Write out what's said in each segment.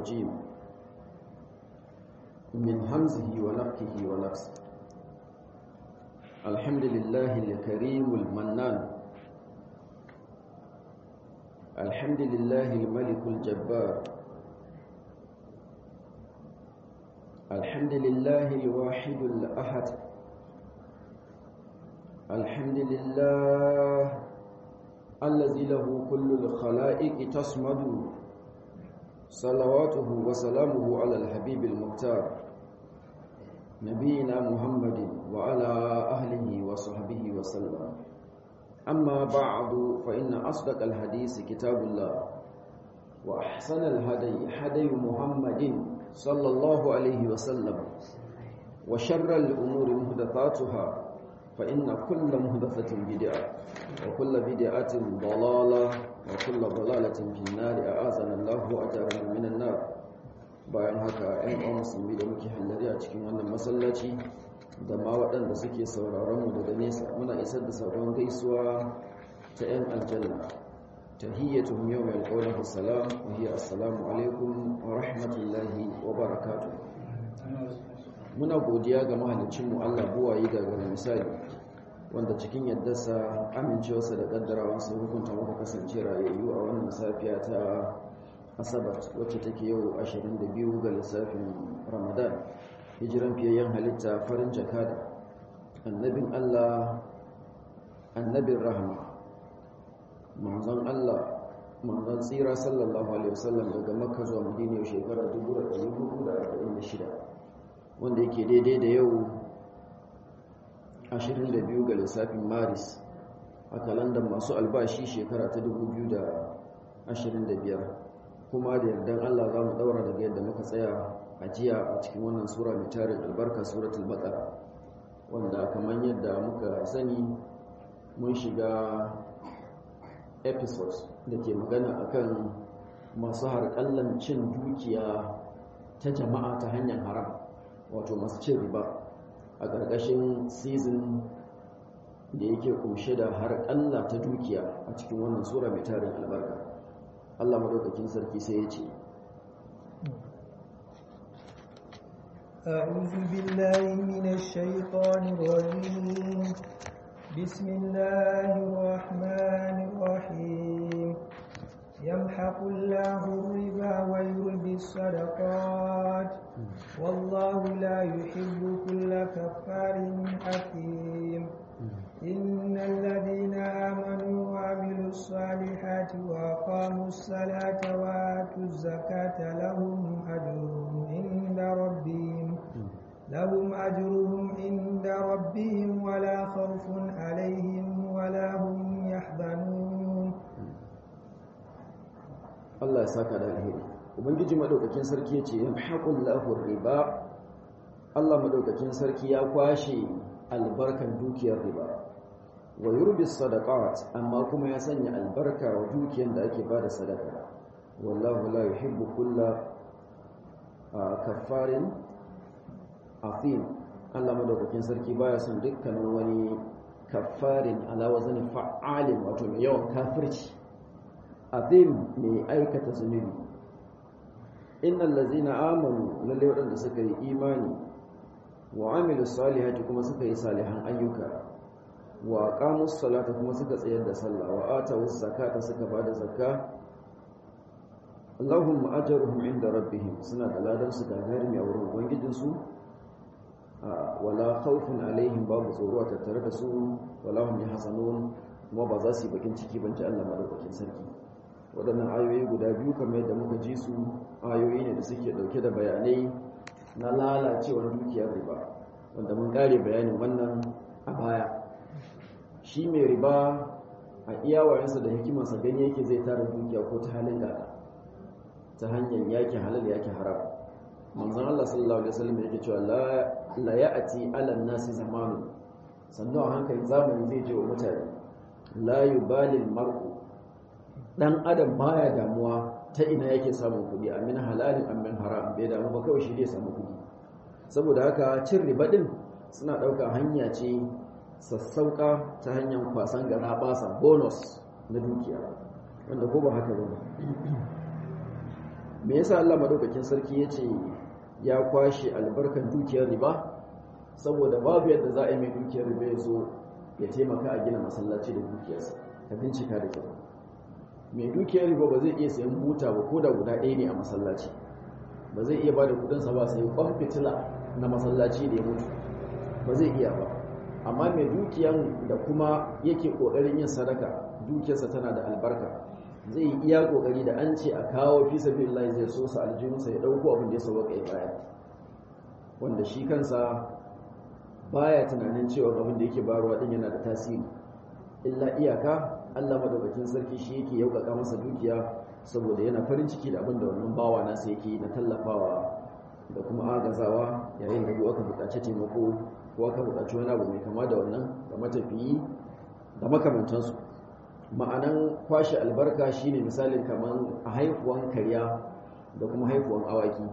الرجيم من همزه ونفخه ونفسه الحمد لله الكريم المنان الحمد لله الملك الجبار الحمد لله الواحد الأحد الحمد لله الذي له كل الخلائق تصمد صلواته وسلامه على الحبيب المختار نبينا محمد وعلى أهله وصحبه وسلم أما بعد فإن أصدق الحديث كتاب الله وأحسن الهدي هدي محمد صلى الله عليه وسلم وشر الأمور محدثاتها فإن كل محدثة بدعة وكل بدعة ضلالة وكل ضلالة في النار أعاذنا الله وأجارنا من النار bayan haka ‘yan uwan musulmi da muke hallari a cikin wannan masallaci da ma waɗanda suke sauraron mu daga nesa muna isar da sabon gaisuwa ta ‘yan aljanna tahiyyatuhum yawma yalqawnahu salam wa hiya assalamu alaikum wa rahmatullahi wa barakatuh muna godiya ga mahalicin mu Allah buwayi ga gare misali wanda cikin yaddarsa amincewarsa da kaddarawansa hukunta muka kasance rayayyu a wannan safiya ta asabar wacce take yau 22 ga lissafin ramadan hijiran fiyayyen halitta farin jakada annabin Allah annabin rahama manzon Allah manzon tsira sallallahu alaihi wasallam daga makka zuwa madina yau shekarar 1446 wanda yake daidai da yau 22 ga lissafin maris a kalandar masu albashi shekara ta 2025 kuma da yardan Allah za mu daura daga yadda muka tsaya a jiya a cikin wannan sura mai tarin albarka suratul baqara wanda kamar yadda muka sani mun shiga episodes da ke magana akan masu harƙallan cin dukiya ta jama'a ta hanyar haram wato masu cin riba a ƙarƙashin season da yake kunshe da harƙalla ta dukiya a cikin wannan sura mai tarin albarka Allah madaukakin sarki sai ya ce أعوذ بالله من الشيطان الرجيم بسم الله الرحمن الرحيم يمحق الله الربا ويربي الصدقات والله لا يحب كل كفار أثيم إن الذين آمنوا وعملوا الصالحات وأقاموا الصلاة وآتوا الزكاة لهم أجرهم عند ربهم لهم أجرهم عند ربهم ولا خوف عليهم ولا هم يحزنون Allah ya saka da alheri ubangiji madaukakin sarki yace yamhaqullahu riba Allah madaukakin sarki ya kwashe albarkan dukiyar riba wa yurbi sadaqat amma kuma ya sanya albarka wa dukiyar da ake bada sadaka wallahu la yuhibbu kulla kaffarin afim Allah madaukakin sarki baya son dukkanin wani kaffarin ala wazni fa'alin wato mai yawan kafirci azim mai aikata zunubi innal ladzina amanu lalle wadanda suka yi imani wa amilu salihati kuma suka yi salihan ayyuka wa aqamus salata kuma suka tsayar da sallah wa atawus zakata suka bada zakka Allahumma ajruhum inda rabbihim suna da ladan su gagarumi a wurin ubangijin su wala khawfun alaihim babu tsoro a tattare da su wala hum yahzanun kuma ba za su yi bakin ciki ban ji Allah madaukakin sarki waɗannan ayoyi guda biyu kamar yadda muka ji su ayoyi ne da suke ɗauke da bayanai na lalacewar dukiyar riba wanda mun ƙare bayanin wannan a baya shi mai riba a iyawayensa da hikimarsa gani yake zai tara dukiya ko ta halin gada ta hanyar yake halal yake haram manzon Allah sallallahu alaihi wasallam yake cewa la la ya'ti ala nasi zamanu sannu a hankali zamani zai je wa mutane la yubali mar'u dan adam baya damuwa ta ina yake samun kuɗi amin halalin amin haram bai damu ba kawai shi zai samu kuɗi saboda haka cin riba din suna ɗauka hanya ce sassauka ta hanyar kwasan gara basa bonus na dukiya wanda ko ba haka ba me yasa Allah madaukakin sarki yace ya kwashe albarkan dukiyar riba saboda babu yadda za a yi mai dukiyar riba ya zo ya taimaka a gina masallaci da dukiyarsa ka bincika da kyau mai dukiyar riba ba zai iya sayan buta ba ko da guda ɗaya ne a masallaci ba zai iya ba da kudinsa ba sai kwan fitila na masallaci da ya mutu ba zai iya ba amma mai dukiyan da kuma yake ƙoƙarin yin sadaka dukiyarsa tana da albarka zai yi iya ƙoƙari da an ce a kawo fi sabilillah zai so sa aljihunsa ya ɗauko abin da ya sauka ya baya wanda shi kansa baya tunanin cewa abin da yake bayarwa din yana da tasiri illa iyaka Allah madaukakin sarki shi yake yaukaka masa dukiya saboda yana farin ciki da abin da wannan bawa nasa yake na tallafawa da kuma agazawa yayin da aka buƙaci taimako ko aka buƙaci wani abu mai kama da wannan da matafiyi da makamantansu ma'anan kwashe albarka shine misalin kamar a haifuwan karya da kuma haifuwan awaki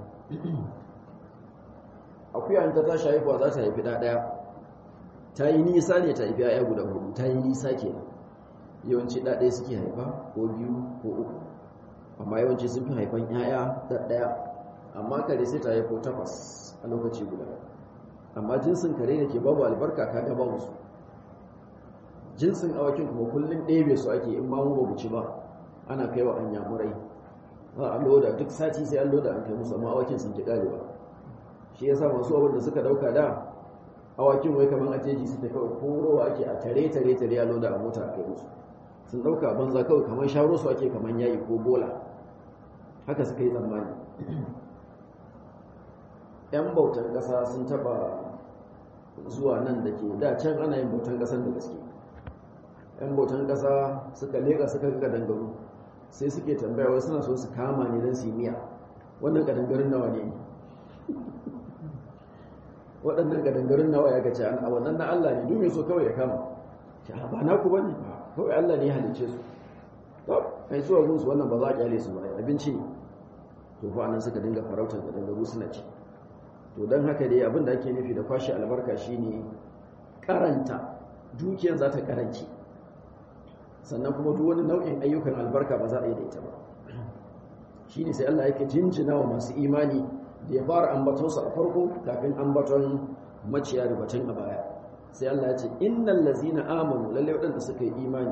akuya ta tashi haifuwa za ta haifi ɗaya ta yi nisa ne ta haifi ya guda hudu ta yi nisa ke yawanci ɗaɗaya suke haifa ko biyu ko uku amma yawanci sun fi haifan ‘ya'ya ɗaɗɗaya amma kare sai ta haifo takwas a lokaci guda amma jinsin kare da ke babu albarka ka gaba musu jinsin awakin kuma kullum ɗebe su ake in ma mu ba ci ba ana kai wa an yamurai ba a loda duk sati sai an loda an kai musu amma awakin sun ki ƙarewa shi yasa masu abin da suka dauka da awakin wai kaman a jeji suke kawai korowa ake a tare tare tare a loda a mota a kai musu sun dauka banza kawai kaman sharo su ake kaman yayi ko bola haka suka yi tsammani yan bautan kasa sun taba zuwa nan da ke da can ana yin bautan kasan da gaske yan bautan kasa suka leka suka ga dangaru sai suke tambaya wai suna so su kama ne don su yi miya wannan kadangarin nawa ne waɗannan gadangarin nawa ya gace a wannan na Allah ne duk mai so kawai ya kama ce ba na ku bane kawai Allah ne ya halice su to kai zuwa gunsu wannan ba za a kyale su ba abinci ne to fa anan suka dinga farautar gadangaru suna ci to dan haka dai abin da ake nufi da kwashi albarka shine karanta dukiyar za ta karanci sannan kuma duk wani nau'in ayyukan albarka ba za a yi da ita ba shine sai Allah yake jinjina wa masu imani da ya fara ambatonsa a farko kafin ambaton maciya da batun a baya sai Allah ya ce innal lazina amanu lalle waɗanda suka yi imani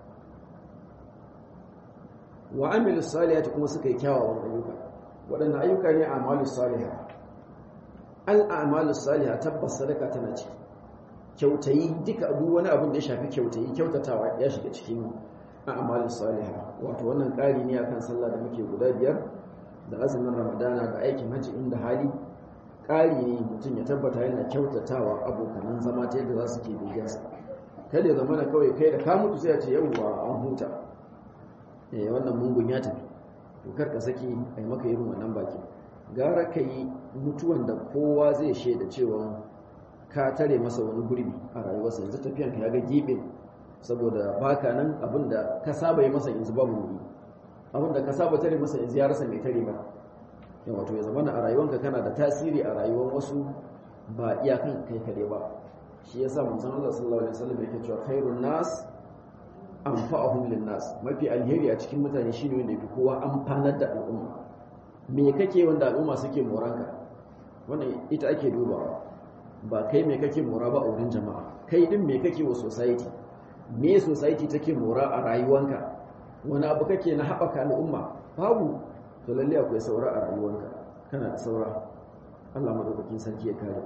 wa amilu salihati kuma suka yi kyawawan ayyuka waɗanda ayyuka ne amalu salihah al a'malu salihah tabbas sadaka tana ciki kyautayi duka duk wani abin da ya shafi kyautayi kyautatawa ya shiga cikin a'malu salihah wato wannan ƙari ne akan sallah da muke guda biyar da azumin ramadana da aikin hajji inda hali ƙari ne mutum ya tabbata yana kyautatawa abokanan zama ta yadda za su ke biyansa kada ya zama na kawai kai da ka mutu sai ya ce yawwa an huta eh wannan mungun ya tafi to kar ka saki a yi maka irin wannan baki gara ka yi mutuwan da kowa zai shaida cewa ka tare masa wani gurbi a rayuwarsa yanzu tafiyan ka ya ga gibin saboda baka nan abinda ka saba yi masa yanzu babu wuri abinda ka saba tare masa yanzu ya rasa mai tare ba yawa to ya zama a rayuwanka kana da tasiri a rayuwar wasu ba iyakan kai kare ba shi yasa manzon Allah sallallahu alaihi wasallam yake cewa khairun nas anfa'uhum lin nas mafi alheri a cikin mutane shine wanda yafi kowa amfanar da al'umma me kake wanda al'umma suke moranka wannan ita ake dubawa ba kai me kake mora ba a wurin jama'a kai din me kake wa society me society take mora a rayuwanka wani abu kake na haɓaka al'umma babu to lalle akwai saura a rayuwanka kana da saura Allah madaukakin sarki ya kare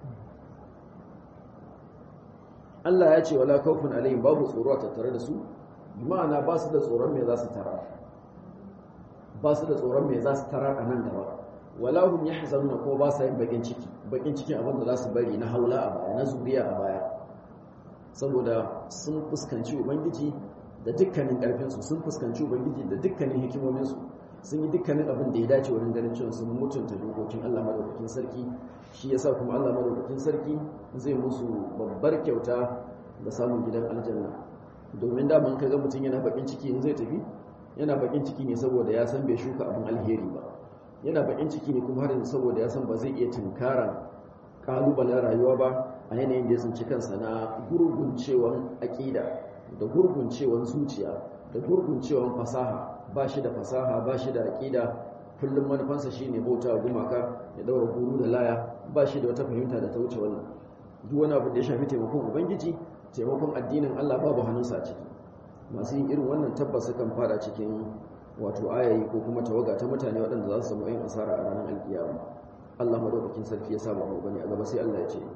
Allah ya ce wala khawfun alaihim babu tsoro a tattare da su ma'ana ba su da tsoron me za su tara ba su da tsoron me za su tara a nan gaba wala hum yahzanuna ko ba sa yin bakin ciki bakin cikin abin da za su bari na haula a baya na zuriya a baya saboda sun fuskanci ubangiji da dukkanin karfinsu sun fuskanci ubangiji da dukkanin hikimominsu sun yi dukkanin abin da ya dace wurin ganin cewa sun mutunta dokokin Allah madaukakin sarki shi yasa kuma Allah madaukakin sarki zai musu babbar kyauta da samun gidan aljanna domin da mun kaga mutum yana bakin ciki in zai tafi yana bakin ciki ne saboda ya san bai shuka abin alheri ba yana bakin ciki ne kuma har saboda ya san ba zai iya tunkara kalubalen rayuwa ba a yanayin da ya tsinci kansa na gurguncewan aƙida da gurguncewan zuciya da gurguncewan fasaha ba shi da fasaha ba shi da aƙida kullum manufansa shine bauta gumaka ya daura guru da laya ba shi da wata fahimta da ta wuce wannan duk wani abu da ya shafi taimakon ubangiji taimakon addinin Allah babu hannunsa a ciki masu yin irin wannan tabbas sukan fada cikin wato ayayi ko kuma tawaga ta mutane waɗanda za su samu yin asara a ranar alkiyama Allah madaukakin sarki ya saba mu bane a gaba sai Allah ya ce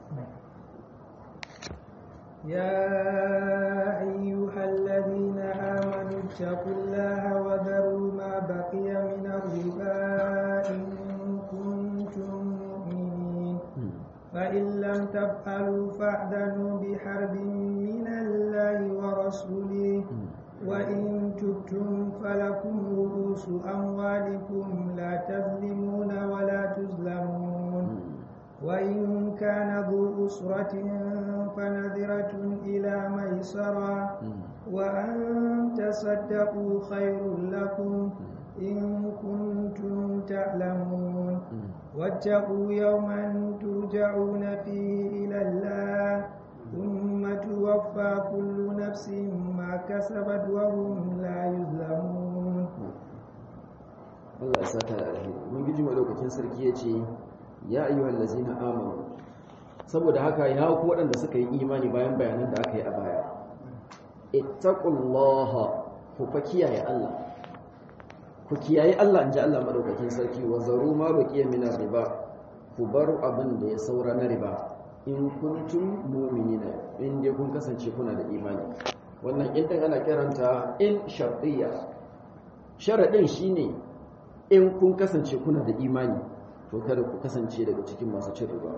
يا أيها الذين آمنوا اتقوا الله وذروا ما بقي من الربا إن كنتم مؤمنين فإن لم تفعلوا فاعذنوا بحرب من الله ورسوله وإن تبتم فلكم رؤوس أموالكم لا تظلمون ولا تظلمون وإن كان ذو أسرة فنذرة إلى ميسرة وأن تصدقوا خير لكم إن كنتم تعلمون واتقوا يوما ترجعون فيه إلى الله ثم توفى كل نفس ما كسبت وهم لا يظلمون Allah ya saka da alheri mun giji madaukakin sarki ya ce ya ayyuhal ladzina amanu saboda haka ya ku waɗanda suka yi imani bayan bayanan da aka yi a baya ittaqullaha ku fa kiyaye Allah ku kiyaye Allah inji Allah madaukakin sarki wa zaru ma baqiya min riba ku bar abin da ya saura na riba in kuntum mu'minina in dai kun kasance kuna da imani wannan in din ana kiranta in shartiyya sharadin shine in kun kasance kuna da imani to kada ku kasance daga cikin masu cin riba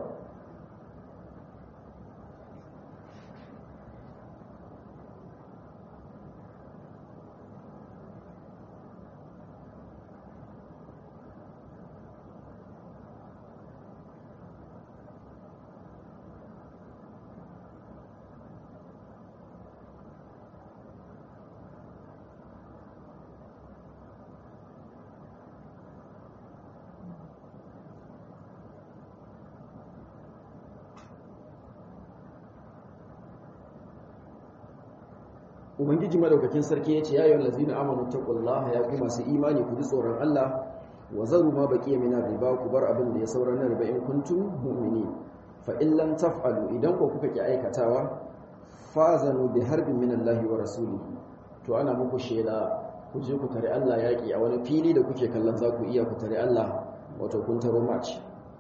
ubangiji madaukakin sarki ya ce ya yi lazina amanu taqullaha ya ku masu imani ku ji tsoron Allah wa zaru ma baqiya min riba ku bar abin da ya saura na riba in kuntum mu'minin fa in lam taf'alu idan ku kuka ki aikatawa fazanu bi harbin min Allah wa rasulihi to ana muku shela ku je ku tare Allah yaki a wani fili da kuke kallon za ku iya ku tare Allah wato kun taro match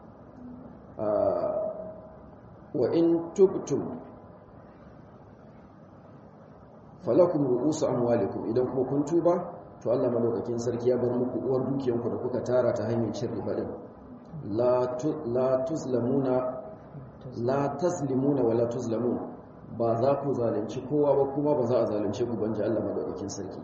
wa in tubtum falakum ru'usu amwalikum idan kuma kun tuba to Allah madaukakin sarki ya bar muku uwar dukiyanku da kuka tara ta hanyar cin riba din la la tuzlamuna la taslimuna wala tuzlamun ba za ku zalunci kowa ba kuma ba za a zalunce ku banje Allah madaukakin sarki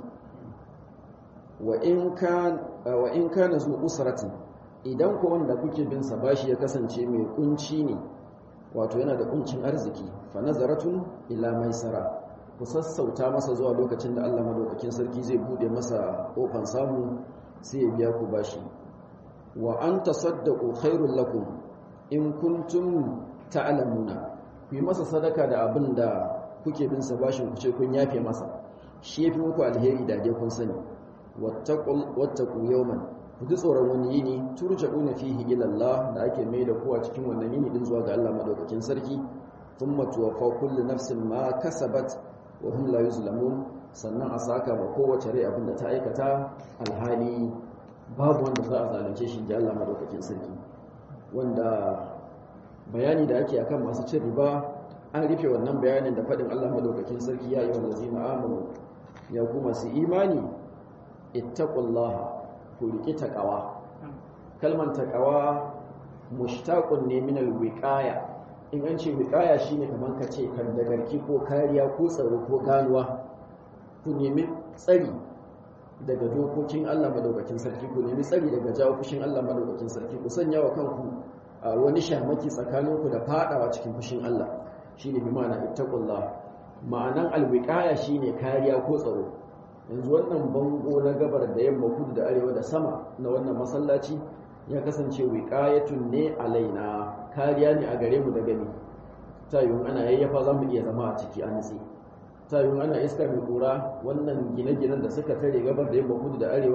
wa in kan wa in kana zu usratin idan ku wanda kuke bin sa bashi ya kasance mai kunci ne wato yana da kuncin arziki fa nazaratun ila maisara ku sassauta masa zuwa lokacin da Allah madaukakin sarki zai bude masa kofan samu sai ya biya ku bashi wa an tasaddaqu khairul lakum in kuntum ta'lamuna ku yi masa sadaka da abin da kuke bin sa bashin ku ce kun yafe masa shi yafi muku alheri da dai kun sani wattaqul wattaqu yawman ku ji tsoron wani yini turja'una fihi ila Allah da ake mai da kowa cikin wannan yini din zuwa ga Allah madaukakin sarki thumma tuwaffa kullu nafsin ma kasabat wa hum la yuzlamun sannan a saka ma kowace rai abinda ta aikata alhali babu wanda za a zalunce shi ji Allah madaukakin sarki wanda bayani da ake akan masu cin riba an rufe wannan bayanin da faɗin Allah madaukakin sarki ya yi wallazina amanu ya ku masu imani ittaqullaha ku riƙi taqawa kalman taqawa mushtaqun ne min alwiqaya in an ce wiƙaya shi ne kamar ka ce kan dagarki ko kariya ko tsaro ko ganuwa ku nemi tsari daga dokokin Allah madaukakin sarki ku nemi tsari daga jawo fushin Allah madaukakin sarki ku sanya wa kanku a wani shamaki tsakaninku da fadawa cikin fushin Allah shine bi ma'ana ittaqullah ma'anan alwiqaya shine kariya ko tsaro yanzu wannan bango na gabar da yamma kudu da arewa da sama na wannan masallaci ya kasance wiqayatun ne alaina kariya ne a gare mu da gani ta yiwu ana yayyafa za mu iya zama a ciki an nitsi ta yiwu ana iska mai kura wannan gine-ginen da suka tare gabar da yamma kudu da arewa din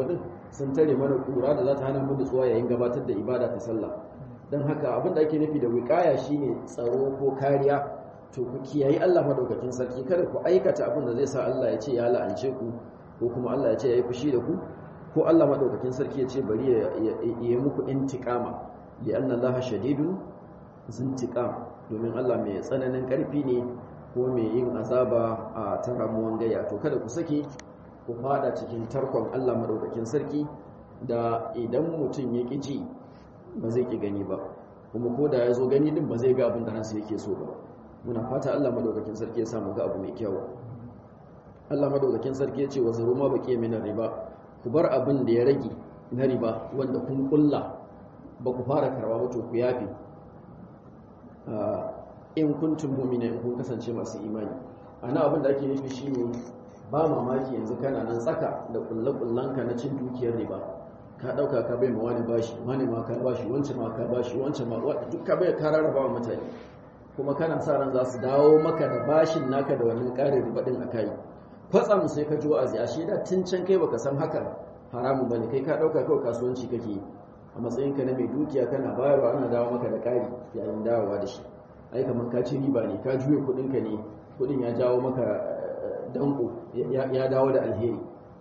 sun tare mana kura da za ta hana mu nutsuwa yayin gabatar da ibada ta sallah don haka abin da ake nufi da wiƙaya shine tsaro ko kariya to ku kiyayi Allah madaukakin sarki kada ku aikata abin da zai sa Allah ya ce ya la'ance ku ko kuma Allah ya ce ya yi fushi da ku ko Allah madaukakin sarki ya ce bari ya yi muku intiqama li anna Allah shadidun zintiqam domin Allah mai tsananin karfi ne ko mai yin azaba a taramuwan gaya to kada ku saki ku fada cikin tarkon Allah madaukakin sarki da idan mutum ya ƙi ji ba zai ƙi gani ba kuma ko da ya zo gani din ba zai ga abin da ransa yake so ba muna fata Allah madaukakin sarki ya samu ga abu mai kyau Allah madaukakin sarki ya ce wa zaru ma baqiya min riba ku bar abin da ya rage na riba wanda kun kulla ba ku fara karba ba to ku yafi in kuntum mu'mina in kun kasance masu imani ana abin da ake nufi shine ba mamaki yanzu kana nan tsaka da kullakullanka na cin dukiyar riba ka dauka ka bai ma wani bashi wani ma ka bashi wancan ma ka bashi wancan ma duk ka bai ka rarraba wa mutane kuma kana sa ran za su dawo maka da bashin naka da wannan ƙarin riba din akai kwatsam sai ka ji wa'azi a sheda tun can kai baka san hakan haramun bane kai ka dauka kawai kasuwanci kake a matsayinka na mai dukiya kana bayarwa ana dawo maka da ƙari yayin dawowa da shi ai kamar ka ci riba ne ka juye kuɗinka ne kuɗin ya jawo maka danko ya dawo da alheri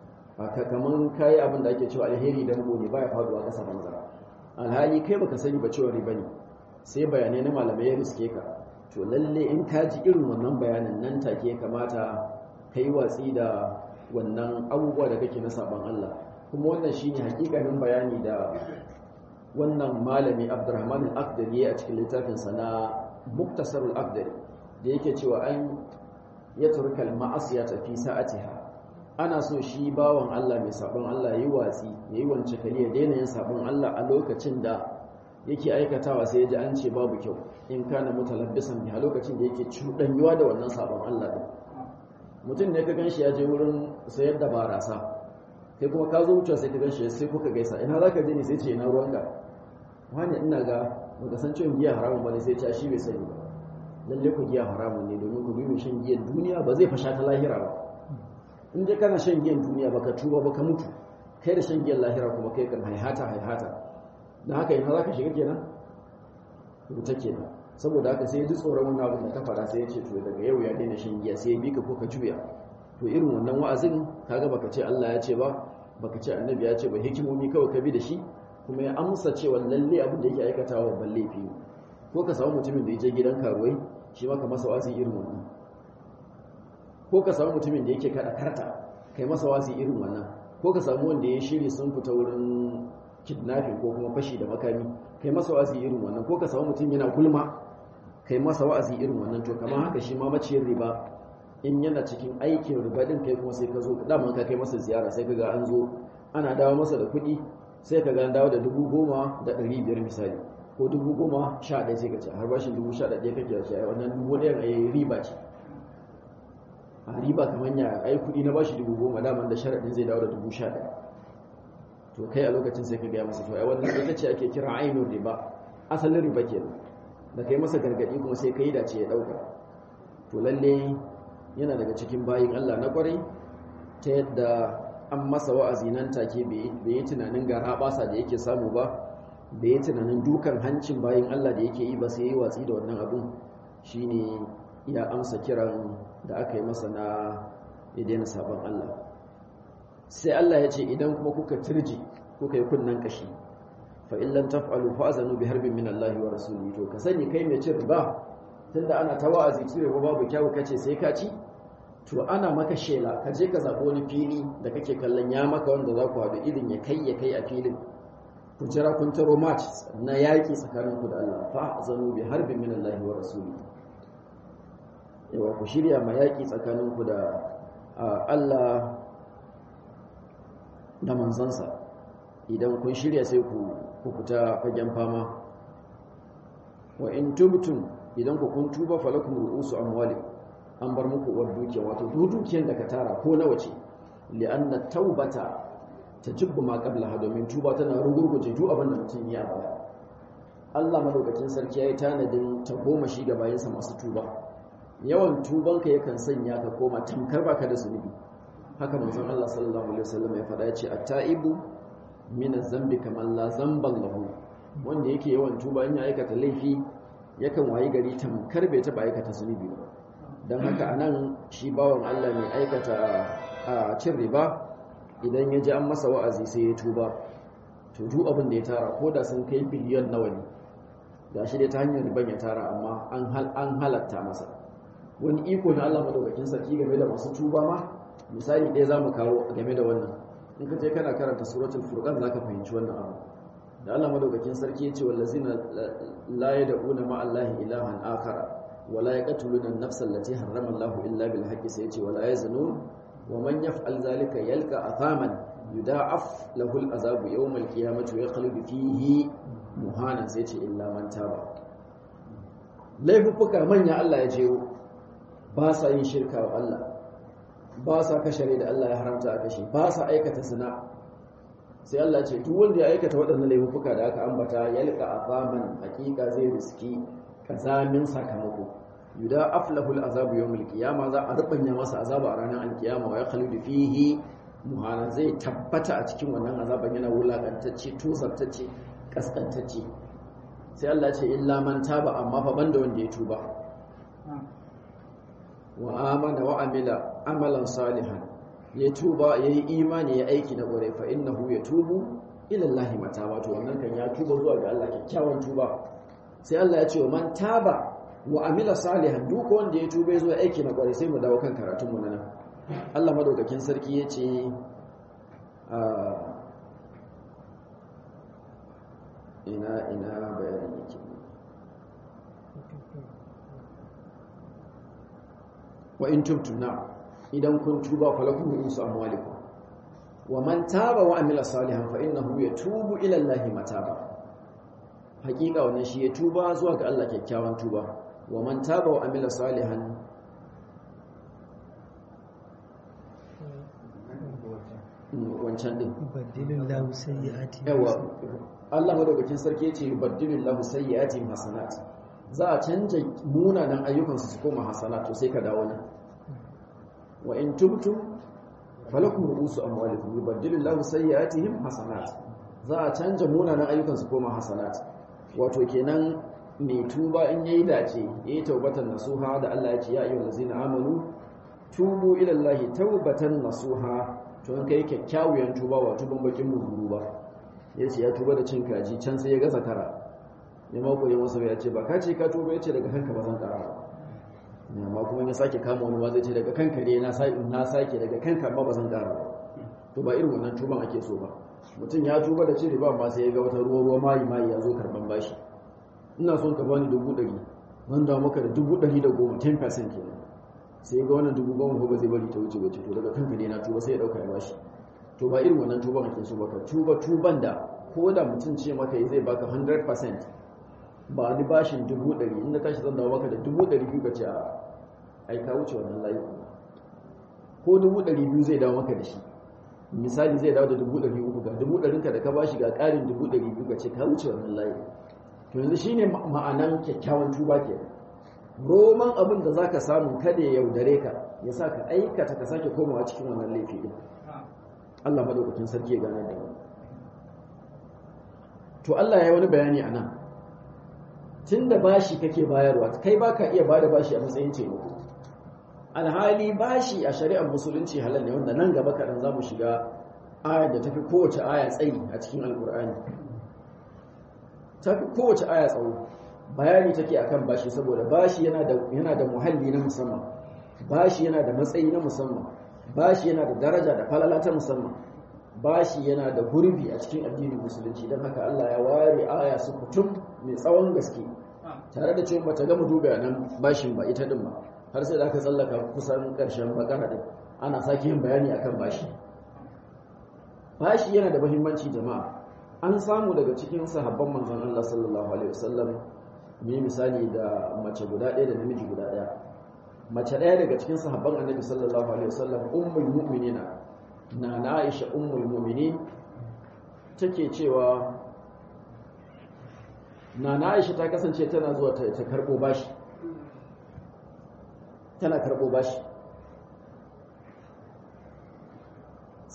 kamar kayi abin da ake cewa alheri danko ne baya faduwa kasa banza alhali kai baka sani ba cewa riba ne sai bayanai na malamai ya riske ka to lalle in ka ji irin wannan bayanan nan take ya kamata ka yi watsi da wannan abubuwa da kake na sabon Allah kuma wannan shine hakikanin bayani da wannan malami Abdurrahman al-Aqdari a cikin littafinsa na Muktasar al-Aqdari da yake cewa an ya turkal ma'asiyata fi sa'atiha ana so shi bawan Allah mai sabon Allah yi watsi yayi wance kare ya daina yin sabon Allah a lokacin da yake aikatawa sai ya ji an ce babu kyau in kana mutalabbisan bi a lokacin da yake cudanyuwa da wannan sabon Allah din mutum ne ka ganshi ya je wurin sayar da barasa kai kuma ka zo wucewa sai ka ganshi sai kuka gaisa ina zaka je ne sai ce ina ruwanka wani ina ga baka san cewa giya haramun bane sai ce shi bai sani ba lalle ku giya haramun ne domin ku bi mai shan giyan duniya ba zai fasha ta lahira ba in dai kana shan giyan duniya baka tuba baka mutu kai da shan giyan lahira kuma kai kan haihata haihata dan haka ina zaka shiga kenan ruta kenan saboda haka sai ya ji tsoron wannan abin da ka fara sai ya ce to daga yau ya daina shan giya sai ya bi ka ko ka juya to irin wannan wa'azin kaga baka ce Allah ya ce ba baka ce annabi ya ce ba hikimomi kawai ka bi da shi kuma ya amsa cewa lalle abin da yake aikatawa babban laifi ko ka samu mutumin da ya je gidan karuwai shi maka masa wasi irin wannan ko ka samu mutumin da yake kada karta kai masa wasi irin wannan ko ka samu wanda ya shiri sun fita wurin kidnapping ko kuma fashi da makami kai masa wasi irin wannan ko ka samu mutum yana gulma kai masa wa'azi irin wannan to kamar haka shi ma maciyar riba in yana cikin aikin riba din kai kuma sai ka zo dama ka kai masa ziyara sai ka ga an zo ana dawo masa da kuɗi sai ka ga an dawo da dubu goma da ɗari biyar misali ko dubu goma sha ɗaya sai ka ce har bashin dubu sha ɗaya kake da shi a wannan dubu ɗayan a yi riba ce a riba kamar ya ai kuɗi na bashi dubu goma daman da sharaɗin zai dawo da dubu sha ɗaya to kai a lokacin sai ka gaya masa to ai wannan ita ce ake kira ainihin riba asalin riba kenan da kai masa gargaɗi kuma sai ka yi dace ya ɗauka to lalle yana daga cikin bayin Allah na kwarai ta yadda an masa wa'azi nan take bai yi tunanin gara basa da yake samu ba bai yi tunanin dukan hancin bayin Allah da yake yi ba sai yi watsi da wannan abun shine ya amsa kiran da aka yi masa na ya daina sabon Allah sai Allah ya ce idan kuma kuka turji kuka yi kunnan kashi fa in lam taf'alu fa'zanu bi harbin min Allah wa rasulihi to ka sani kai mai cin riba tunda ana ta wa'azi cire ba babu kyawu kace sai ka ci to ana maka shela ka je ka zaɓi wani fili da kake kallon ya maka wanda za ku haɗu irin ya kai ya kai a filin ku jira kun taro match na yaƙi tsakanin ku da Allah fa zanu bi harbin min Allah wa rasuli yawa ku shirya ma yaƙi tsakanin ku da Allah da manzansa idan kun shirya sai ku ku fita fagen fama wa in tubtum idan ku kun tuba falakum ru'usu amwalikum an bar muku uwar dukiya wato duk dukiyar da ka tara ko nawa ce li'anna taubata tajibbu ma qablaha domin tuba tana rugurguje duk abin da mutum ya baya Allah madaukakin sarki yayi tanadin ta goma shi ga bayansa masu tuba yawan tubanka yakan sanya ka koma tamkar baka da zunubi haka manzon Allah sallallahu alaihi wasallam ya faɗa yace at-taibu min zambi kamar la zamban lahu wanda yake yawan tuba in ya aikata laifi yakan wayi gari tamkar bai taba aikata zunubi ba don haka anan shi bawan Allah mai aikata a cin riba idan ya ji an masa wa'azi sai ya tuba to duk abin da ya tara ko da sun kai biliyon nawa ne ga shi dai ta hanyar riban ya tara amma an halatta masa wani iko na Allah madaukakin sarki game da masu tuba ma misali ɗaya za mu kawo game da wannan in ka je kana karanta suratul furqan zaka fahimci wannan abu da Allah madaukakin sarki yace wallazina la yad'una ma Allahi ilahan akhara wa la yaqtuluna an-nafsa allati harrama Allahu illa bil haqqi sai yace wala yaznun wa man yaf'al zalika yalqa athaman yuda'af lahu al-azabu yawm al-qiyamati wa yaqlibu fihi muhanan sai yace illa man taba laifuka manya Allah ya jero ba sa yin shirka wa Allah ba sa kashe da Allah ya haramta a kashe ba sa aikata zina sai Allah ce duk wanda ya aikata waɗannan laifuka da aka ambata yalqa azaman hakika zai riski kazamin sakamako yuda aflahul azabu yawmul qiyama za a rubanya masa azaba a ranar alkiyama wa yakhludu fihi muhana zai tabbata a cikin wannan azaban yana wulakantacce tozartacce kaskantacce sai Allah ce illa man taba amma fa banda wanda ya tuba wa amana wa amila amalan salihan ya tuba ya yi imani ya aiki na ƙwarai fa innahu ya tubu ilallahi mata wato wannan kan ya tuba zuwa ga Allah kyakkyawan tuba sai Allah ya ce wa man taba wa amila salihan duk wanda ya tuba ya zo aiki na ƙwarai sai mu dawo kan karatun mu nan Allah madaukakin sarki ya ce ina ina bayanin yake wa in tubtum na idan kun tuba falakum ru'usu amwalikum wa man taba wa amila salihan fa innahu yatubu ila Allahi mataba hakika wannan shi ya tuba zuwa ga Allah kyakkyawan tuba wa man taba wa amila salihan wancan din yubaddilullahu sayyi'ati yawa Allah madaukakin sarki yace yubaddilullahu sayyi'atihim hasanat za a canja munanan ayyukansu su koma hasanat to sai ka dawo nan wa in tubtum falakum ru'usu amwalikum yubaddilullahu sayyi'atihim hasanat za a canja munanan ayyukan su koma hasanat wato kenan mai tuba in yayi dace yayi taubatan nasuha da Allah ya ce ya ayyuhal ladzina amanu tubu ila Allahi taubatan nasuha to in kai kyakkyawan tuba wa tuban bakin muzuru ba yace ya tuba da cin kaji can sai ya ga zakara ya mako ya masa ya ce ba ka ce ka tuba yace daga kanka ba zan kara ba amma kuma ya sake kama wani ma zai ce daga kanka ne na sake na sake daga kanka amma ba zan kara ba to ba irin wannan tuban ake so ba mutum ya tuba da cire ba amma sai ya ga wata ruwa ruwa mayi mayi ya zo karban bashi ina son ka bani dubu ɗari zan dawo maka da dubu ɗari da goma 10% kenan sai ya ga wannan dubu goma ko ba zai bari ta wuce ba to daga kanka ne na tuba sai ya ɗauka ya bashi to ba irin wannan tuban ake so ba ka tuba tuban da ko da mutum ce maka zai baka 100% ba ni bashin dubu ɗari inda tashi zan dawo maka da dubu ɗari biyu ka ce a ai ka wuce wannan layi ko dubu ɗari biyu zai dawo maka da shi misali zai dawo da dubu ɗari uku ga dubu ɗarinka da ka bashi ga ƙarin dubu ɗari biyu ka ce ka wuce wannan layi to yanzu shine ma'anan kyakkyawan tuba ke roman abin da zaka samu kada ya yaudare ka ya sa ka aikata ka sake komawa cikin wannan laifi din Allah madaukakin sarki ya gane da mu to Allah ya yi wani bayani a nan tun da bashi kake bayarwa kai baka iya bada bashi a matsayin taimako alhali bashi a shari'ar musulunci halal ne wanda nan gaba kaɗan za mu shiga ayar da tafi kowace aya tsayi a cikin alkur'ani tafi kowace aya tsawo bayani take akan bashi saboda bashi yana da yana da muhalli na musamman bashi yana da matsayi na musamman bashi yana da daraja da falala ta musamman bashi yana da gurbi a cikin addinin musulunci don haka Allah ya ware aya su kutum mai tsawon gaske tare da cewa bata gama duba nan bashin ba ita din ba har sai da aka tsallaka kusan karshen bakara din ana sake yin bayani akan bashi bashi yana da muhimmanci jama'a an samu daga cikin sahabban manzon Allah sallallahu alaihi wasallam mai misali da mace guda ɗaya da namiji guda ɗaya mace ɗaya daga cikin sahabban annabi sallallahu alaihi wasallam ummul mu'minina na na Aisha ummul mu'minin take cewa na na Aisha ta kasance tana zuwa ta, ta karbo bashi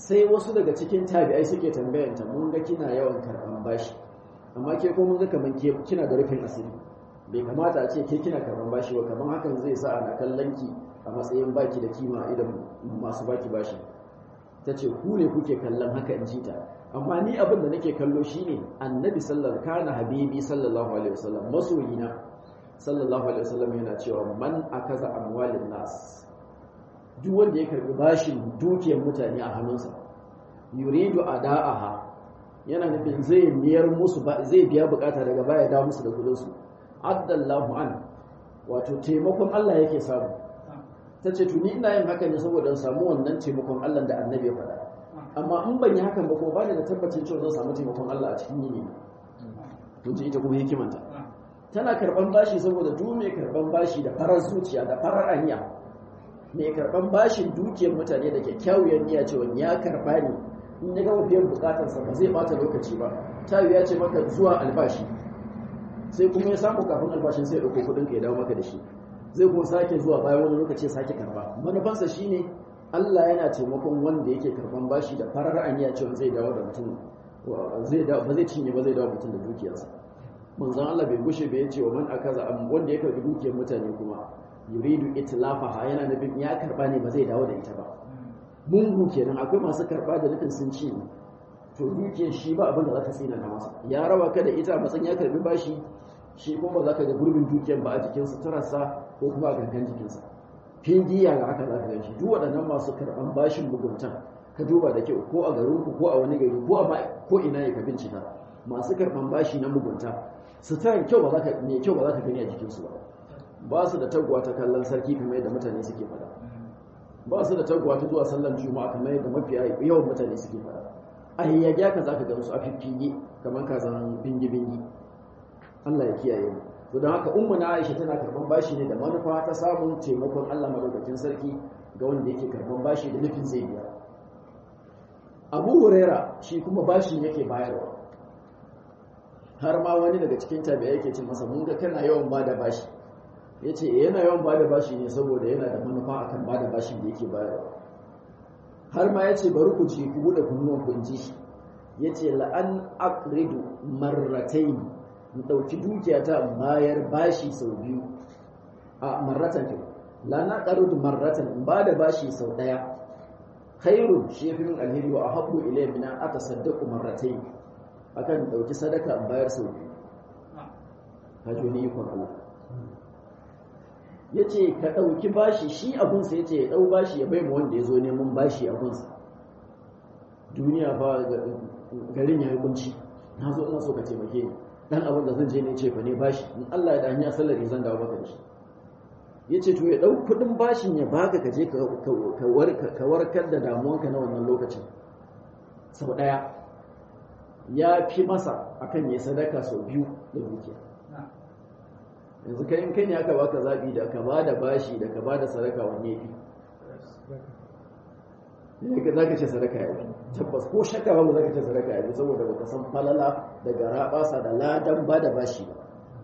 sai wasu daga cikin tabi'ai suke tambayanta mun ga kina yawan karban bashi amma ke ko mun ga kaman ke kina da rufin asiri bai kamata a ce ke kina karban bashi ba kaman hakan zai sa ana kallon ki a matsayin baki da kima idan masu baki bashi ta ce ku ne kuke kallon haka in ji ta amma ni abin da nake kallo shine annabi sallallahu kana habibi sallallahu alaihi wasallam masoyina sallallahu alaihi wasallam yana cewa man akaza amwalin nas duk wanda ya karbi bashin dukiyar mutane a hannunsa yuridu ada'aha yana nufin zai miyar musu zai biya bukata daga baya da musu da kudin su addallahu an wato taimakon Allah yake samu tace tuni ina yin haka ne saboda samu wannan taimakon Allah da annabi ya faɗa amma in ban yi hakan ba kuma ba da tabbacin cewa zan samu taimakon Allah a cikin yini kun ji ita kuma hikimanta tana karban bashi saboda duk mai karban bashi da farar zuciya da farar aniya mai karban bashin dukiyar mutane da kyakkyawar niyya cewa ya karba ne in ya gama biyan bukatarsa ba zai bata lokaci ba ta ya ce maka zuwa albashi sai kuma ya samu kafin albashin sai ya dauko kudin ka ya dawo maka da shi zai kuma sake zuwa bayan wani lokaci ya sake karba manufansa shine Allah yana taimakon wanda yake karban bashi da farar aniya cewa zai dawo da mutum zai dawo ba zai cinye ba zai dawo mutum da dukiyarsa manzon Allah bai gushe bai yace wa man akaza wanda ya karbi dukiyar mutane kuma yuridu itlafaha yana nufin ya karba ne ba zai dawo da ita ba mungu kenan akwai masu karba da nufin sun ci to dukiyar shi ba abin da za ka tsina na masa ya raba ka da ita matsayin ya karbi bashi shi kuma ba za ka ga gurbin dukiyar ba a jikin suturarsa ko kuma a gangan jikinsa fingiya ga haka za ka gan shi duk waɗannan masu karɓan bashin muguntan ka duba da kyau ko a garinku ko a wani gari ko a ko ina ne ka bincika masu karɓan bashi na mugunta suturan kyau ba za ka mai kyau ba za ka gani a jikinsu ba ba su da taguwa ta kallon sarki kamar yadda mutane suke faɗa ba su da taguwa ta zuwa sallan juma'a kamar yadda mafiya yawan mutane suke faɗa a yayyage ka za ka gan su a fiffiye kamar kazan bingi-bingi Allah ya kiyaye mu to don haka ummu na Aisha tana karban bashi ne da manufa ta samun taimakon Allah madaukakin sarki ga wanda yake karban bashi da nufin zai biya Abu Huraira shi kuma bashin yake bayarwa har ma wani daga cikin tabi'a yake ce masa mun ga kana yawan bada bashi yace eh yana yawan bada bashi ne saboda yana da manufa akan bada bashin da yake bayarwa har ma yace bari ku ji ku bude kunnuwan ku inji shi yace la an aqridu marratayn in ɗauki dukiyata bayar bashi sau biyu a marratan ke la na ƙarudu marratan in ba da bashi sau ɗaya khairun shi fi min alheri wa ahabbu ilayya min an atasaddaqu marratayn akan ɗauki sadaka in bayar sau biyu hajo ni ikon Allah yace ka ɗauki bashi shi abunsa yace ya ɗau bashi ya bai mu wanda ya zo neman bashi abunsa duniya fa garin ya yi kunci na zo ina so ka taimake ni dan abin da zan je ne ce fa ne bashi in Allah ya danya sallar zan dawo maka da shi yace to ya dau kudin bashin ya baka ka je ka warkar da damuwanka na wannan lokacin sau daya ya fi masa akan ya sadaka sau biyu da dukiya yanzu kai in kai ne aka baka zabi da ka bada bashi da ka bada sadaka wanne fi ne ka zaka ce sadaka ya fi tabbas ko shakka ba zaka ce sadaka ya fi saboda baka san falala da garabasa da ladan bada bashi ba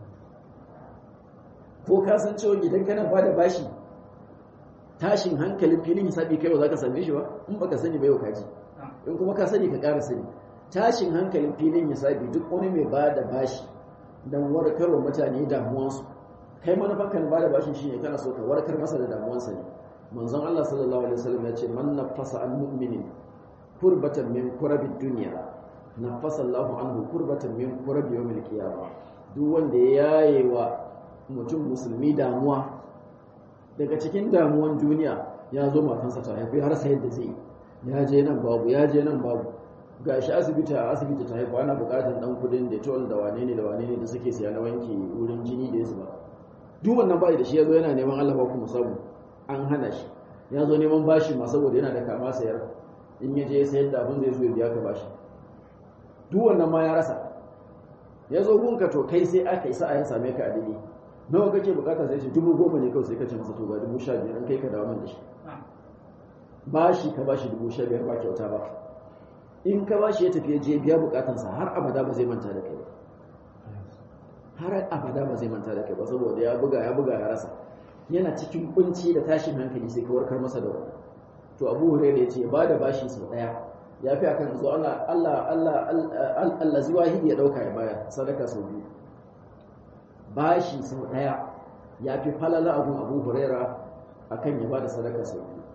ko ka san cewa idan kana bada bashi tashin hankalin filin hisabi kai ba za ka same shi ba in baka sani ba yau ka ji in kuma ka sani ka ƙara sani tashin hankalin filin hisabi duk wani mai bada bashi dan warkarwa mutane damuwansu kai manufan kan bada bashin shine kana so ka warkar masa da damuwansa ne manzon Allah sallallahu alaihi wasallam ya ce man nafasa an mu'minin kurbatan min kurabi dunya nafasa Allahu anhu kurbatan min kurabi yawmil qiyamah duk wanda ya yaye wa mutum musulmi damuwa daga cikin damuwan duniya ya zo matansa ta haifi har sai da zai ya je nan babu ya je nan babu gashi asibiti a asibiti ta haifu ana bukatar dan kudin da tol da wane ne da wane ne da suke siya na wanke wurin jini da ya zuba duk wannan bai da shi ya zo yana neman Allah ba ku samu an hana shi ya zo neman bashi ma saboda yana da kama sayar in ya je sayar da abin zai zo ya biya ka bashi duk wannan ma ya rasa ya zo gunka to kai sai aka isa a ya same ka a dade nawa kake bukata sai ce dubu goma ne kawai sai ka ce masa to ga dubu sha biyar an kai ka dawo man da shi bashi ka bashi dubu sha biyar ba kyauta ba in ka bashi ya tafi ya je biya bukatansa har abada ba zai manta da kai ba har abada ba zai manta da kai ba saboda ya buga ya buga ya rasa yana cikin kunci da tashin hankali sai ka warkar masa da wani to abu hurairah ya ce ba da bashi sau daya ya fi akan zo Allah Allah Allah Allah wahidi ya dauka ya bayar sadaka sau biyu bashi sau daya ya fi falala abun Abu Huraira akan ya bada sadaka sau biyu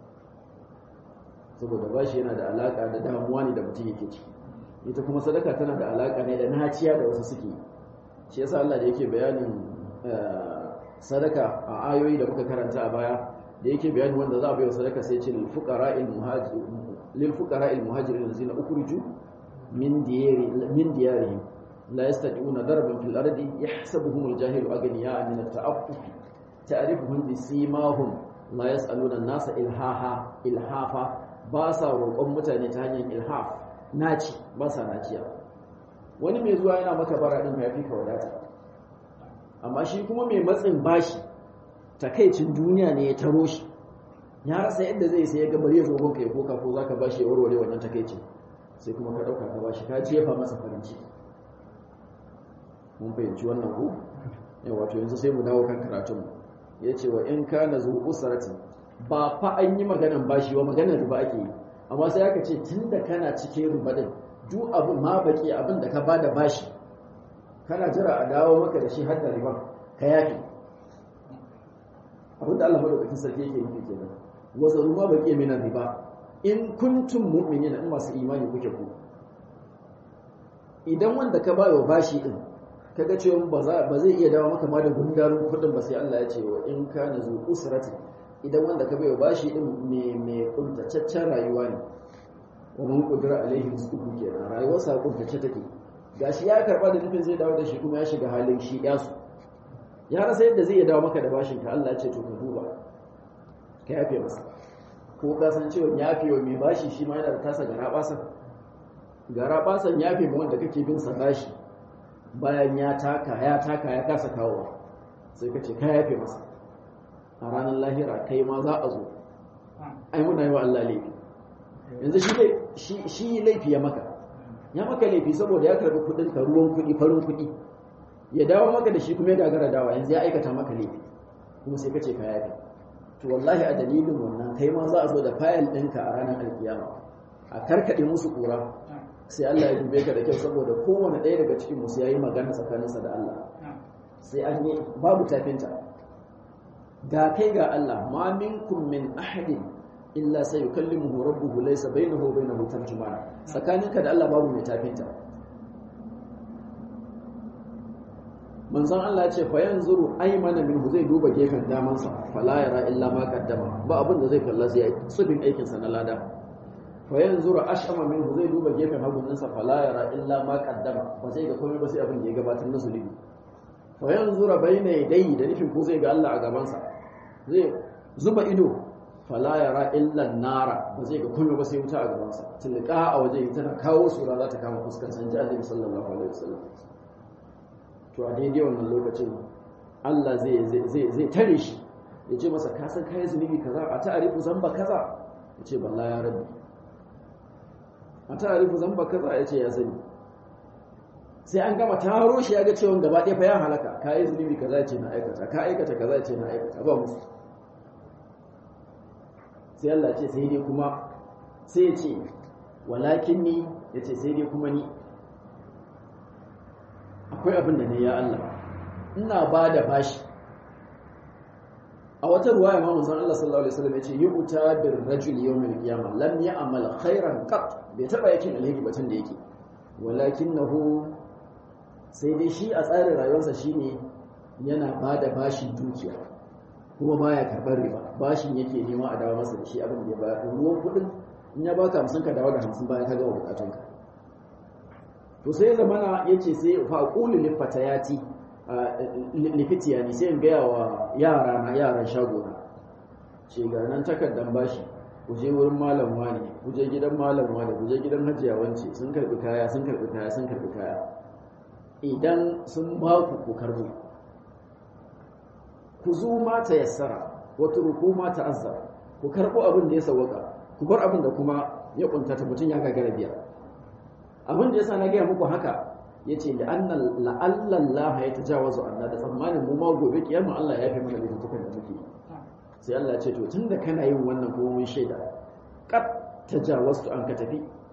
saboda bashi yana da alaka da damuwa ne da mutum yake ciki ita kuma sadaka tana da alaka ne da naciya da wasu suke shi yasa Allah da yake bayanin sadaka a ayoyi da muka karanta a baya da yake bayanin wanda za a bai wa sadaka sai ce lil fuqara'il muhajirin للفقراء المهاجرين الذين أخرجوا من ديار من ديارهم لا يستطيعون ضربا في الأرض يحسبهم الجاهل أغنياء من التعفف تعرفهم بسيماهم لا يسألون الناس إلهاها إلهافا باسا roƙon mutane ta hanyar ilhaf naci ba sa naciya wani mai zuwa yana maka bara din ya fi ka wadata amma shi kuma mai matsin bashi takaicin duniya ne ya taro shi ya rasa yadda zai sai ya ga bari ya zo gonka ya koka ko zaka bashi ya warware wannan takeicin sai kuma ka dauka ka bashi ka jefa masa farin ciki mun fahimci wannan ku yawa wato yanzu sai mu dawo kan karatun mu yace wa in kana zu usrati ba fa an yi maganan bashi wa maganar riba ake yi amma sai aka ce tunda kana cikin riba din duk abin ma baki abin da ka bada bashi kana jira a dawo maka da shi har da riba ka yafi abin da Allah madaukakin sarki yake nufi kenan wazaru ma baki min riba in kuntum mu'minina in masu imani kuke ku idan wanda ka bayo bashi din kaga cewa ba zai iya dawo maka ma da gundarin kudin ba sai Allah ya ce wa in kana zu usrati idan wanda ka bayo bashi din me me kuntataccen rayuwa ne wa man qudira alaihi rizquhu kenan rayuwar sa kuntace take gashi ya karba da nufin zai dawo da shi kuma ya shiga halin shi yasu ya rasa yadda zai iya dawo maka da bashin ka Allah ya ce to ka duba ka yafe masa ko ka san cewa yafe wa mai bashi shi ma yana da tasa gara basan gara basan yafe ma wanda kake bin sa bashi bayan ya taka ya taka ya kasa kawowa sai ka ce ka yafe masa a ranar lahira kai ma za a zo ai muna yi wa Allah laifi yanzu shi shi laifi ya maka ya maka laifi saboda ya karbi kudin ka ruwan kudi farin kudi ya dawo maka da shi kuma ya gagara dawa yanzu ya aikata maka laifi kuma sai ka ce ka yafe to wallahi a dalilin wannan kai ma za a zo da fayil ɗinka a ranar alkiyama a karkaɗe musu ƙura sai Allah ya dube ka da kyau saboda kowane ɗaya daga cikin musu ya yi magana tsakaninsa da Allah sai an yi babu tafinta ga kai ga Allah ma minkum min ahadin illa sai yukallimuhu rabbuhu laysa bainahu wa bainahu tarjumana tsakaninka da Allah babu mai tafinta manzon Allah ce fa yanzuru aymana minhu zai duba gefen damansa fala yara illa ma qaddama ba abin da zai kalla sai tsubin aikin sa na lada fa yanzuru ashama minhu zai duba gefen hagun sa fala yara illa ma qaddama ba zai ga komai ba sai abin da ya gabatar na zulubi fa yanzuru bayna yadayhi da nufin ko zai ga Allah a gaban sa zai zuba ido fala yara illa nara ba zai ga komai ba sai wuta a gaban sa tilqa a waje tana kawo sura za ta kama fuskar sanji Annabi sallallahu alaihi wasallam to a daidai wannan lokacin Allah zai tare shi ya ce masa kasan kayan zunubi kaza a ta'arifu zamba kaza ya ce balla ya rabbi a ta'arifu zamba kaza ya ce ya sani sai an gama taro shi ya ga cewa gaba ɗaya fa ya halaka ka yi zunubi kaza ya ce na aikata ka aikata kaza ya ce na aikata ba musu sai Allah ce sai dai kuma sai ya ce walakin ni ya ce sai dai kuma ni akwai abin da ne ya Allah ina ba da bashi a wata ruwaya ma manzon Allah sallallahu alaihi wasallam yace yu'ta bir rajul yawm al-qiyamah lam ya'mal khairan qat bai taba yakin alheri ba tun da yake walakinahu sai dai shi a tsarin rayuwarsa shine yana ba da bashin dukiya kuma baya karɓar riba bashin yake nema a dawo masa da shi abin da ya bayar ruwan kuɗin in ya baka hamsin ka dawo da hamsin bayan ka gama bukatunka to sai zamana yace sai fa aqulu lil fatayati lifitiya ne sai in gaya wa yara na yaran shagona ce ga nan takardan bashi ku je wurin malam wani ku je gidan malam wani ku je gidan hajiya wance sun karbi kaya sun karbi kaya sun karbi kaya idan sun ba ku ku karbo ku zo ma ta yassara wata ruku ma ta azzara ku karbo abin da ya sawaka ku bar abin da kuma ya kuntata mutum ya gagara biya abin da yasa na gaya muku haka yace da annal la'allallaha ya tajawazu anna da tsammanin mu ma gobe kiyama Allah ya fi mana laifukan da muke sai Allah ya ce to tunda kana yin wannan kuma mun shaida qad tajawaztu an ka tafi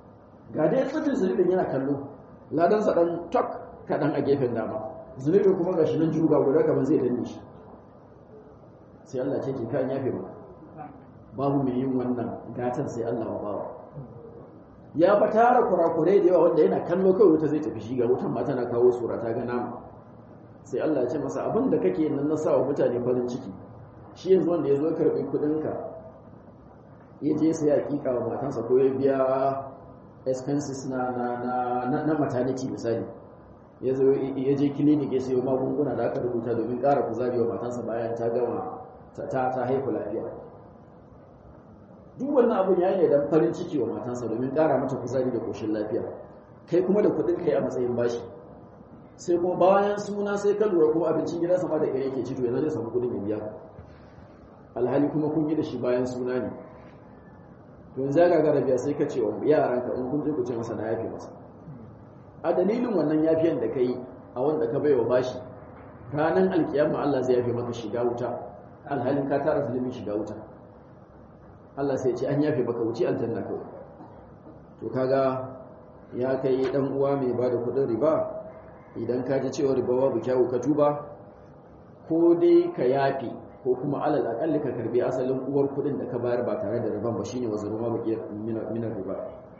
ga dai tsitin zunubin yana kallo ladansa dan tok kaɗan a gefen dama zunubin kuma ga shi nan juga guda kamar zai danne shi sai Allah ce ke kan yafe maka babu mai yin wannan gatan sai Allah wa bawa ya fa tara kurakurai da yawa wanda yana kallo kawai wuta zai tafi shi ga wutan ma tana kawo sura ta ga nama sai Allah ya ce masa abin da kake nan na sa wa mutane farin ciki shi yanzu wanda ya zo karɓi kuɗinka ya je sai hakika wa matansa ko ya biya expenses na na na na maternity misali ya zo ya je clinic ya sayo magunguna da aka rubuta domin ƙara kuzari wa matansa bayan ta gama ta ta haihu lafiya duk wannan abun yayi ne dan farin ciki wa matansa domin ƙara mata kuzari da koshin lafiya kai kuma da kuɗin kai a matsayin bashi sai kuma bayan suna sai ka lura kuma abincin gida sama da kare yake ci to yanzu zai samu kuɗin ya biya alhali kuma kun yi da shi bayan suna ne to yanzu ga gara biya sai ka ce wa yaranka in kun je ku ce masa na yafe masa a dalilin wannan yafiyan da kai a wanda ka baiwa bashi ranar alkiyama Allah zai yafe maka shiga wuta alhalin ka tara zulumin shiga wuta Allah sai ce an yafe maka wuce aljanna kawai to kaga ya kai dan uwa mai bada kudin riba idan ka ji cewa riba babu kyawu ka tuba ko dai ka yafe ko kuma alal akalli ka karbi asalin uwar kudin da ka bayar ba tare da riban ba shine wazuru ma baki minar riba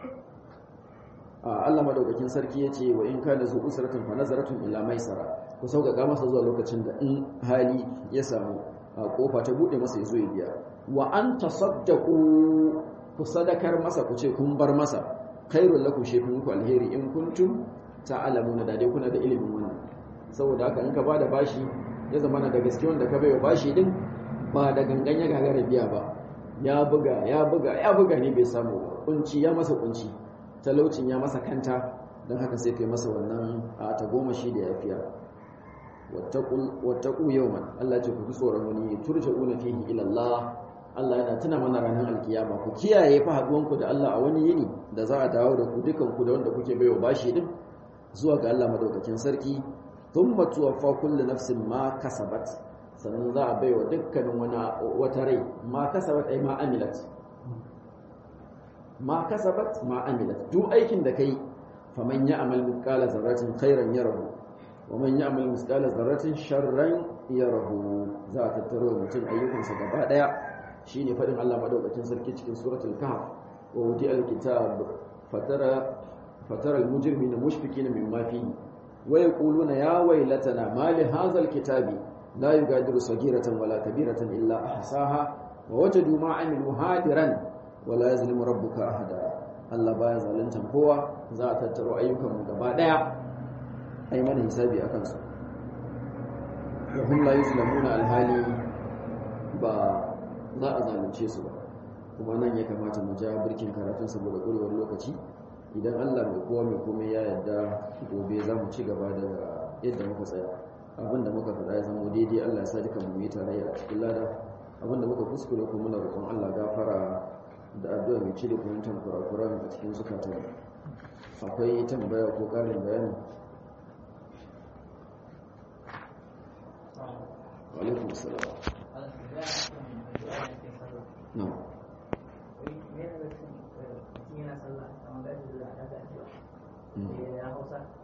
Allah madaukakin sarki ya ce wa in kana zu usratun fa nazaratun ila maisara ku sauƙaƙa masa zuwa lokacin da in hali ya samu a kofa ta bude masa ya zo ya biya wa an tasaddaqu ku sadakar masa ku ce kun bar masa khairul lakum shaykhun ku alheri in kuntum ta'lamuna da dai kuna da ilimin wannan saboda haka in ka bada bashi ya zama na da gaske wanda ka baiwa bashi din ba da gangan ya gagara biya ba ya buga ya buga ya buga ne bai samu ba kunci ya masa kunci talaucin ya masa kanta don haka sai kai masa wannan a ta goma shi da yafiya wattaqu yawman Allah ce ku tsoron wani turja'una fihi ila Allah Allah yana tuna mana ranar alkiyama ku kiyaye fa haduwan ku da Allah a wani yini da za a dawo da ku dukan ku da wanda kuke baiwa bashi din zuwa ga Allah madaukakin sarki thumma tuwaffa kullu nafsin ma kasabat sannan za a baiwa dukkanin wani wata rai ma kasabat ai ma amilat ma kasabat ma amilat duk aikin da kai faman ya'mal mithqala zarratin khairan yarahu wa man ya'mal mithqala zarratin sharran yarahu za ta tattaro mutum ayyukansa gaba daya shine fadin Allah madaukakin sarki cikin suratul kahf wa wudi alkitab fatara fatara almujrimina mushfikina mimma fihi wa yaquluna ya waylatana ma li hadha alkitabi la yugadiru saghiratan wala kabiratan illa ahsaha wa wajadu ma amilu hadiran wala yazlimu rabbuka ahada Allah baya zaluntan kowa za a tattaro ayyukan mu gaba daya ai mana hisabi akan su wa hum la yuzlamuna alhali ba za a zalunce su ba kuma nan ya kamata mu ja birkin karatun saboda ƙurewar lokaci idan Allah mai kowa mai komai ya yarda gobe za mu ci gaba da yadda muka tsaya abinda muka faɗa ya zama daidai Allah ya sa duka mu yi tarayya a cikin lada abinda muka kuskure kuma muna roƙon Allah gafara da addu'a mai cire fahimtar kurakuran a cikin zukatan akwai tambaya ko ƙarin bayani alaikum salam no yana sallah kamar da ya hausa